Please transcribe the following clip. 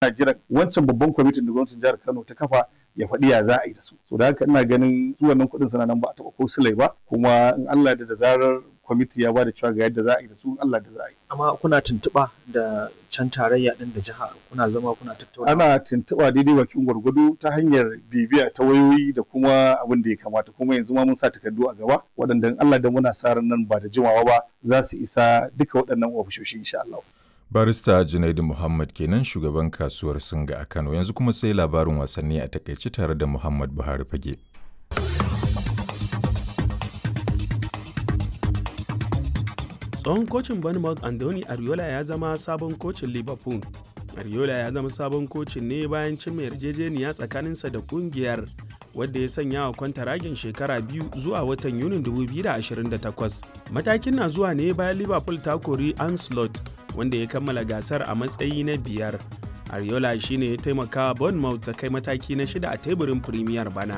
ana jiran wancan babban kwamitin da gwamnatin jihar Kano ta kafa ya faɗi ya za a yi da su so da haka ina ganin su wannan kuɗin suna nan ba a taɓa ko silai ba kuma in Allah da da zarar kwamiti ya ba da cewa ga yadda za a yi da su Allah da za a yi amma kuna tuntuɓa da can tarayya ɗin da jiha kuna zama kuna tattauna ana tuntuɓa daidai bakin gwargwado ta hanyar bibiya ta wayoyi da kuma abin da ya kamata kuma yanzu ma mun sa takardu a gaba waɗanda in Allah da muna sa ran nan ba da jimawa ba za su isa duka waɗannan ofishoshi insha Allah barista junaidu muhammad kenan shugaban kasuwar singa a kano yanzu kuma sai labarin wasanni a takaice tare da muhammad buhari fage tsohon kocin bournemouth andoni ariola ya zama sabon kocin liverpool ariola ya zama sabon kocin ne bayan cimma yarjejeniya tsakaninsa da kungiyar wadda ya sanya wa kwantaragin shekara biyu zuwa watan yunin 2028 matakin na zuwa ne bayan liverpool ta kori anslot wanda ya kammala gasar a matsayi na biyar ariola shine ya taimaka bournemouth ta kai mataki na shida a teburin premier bana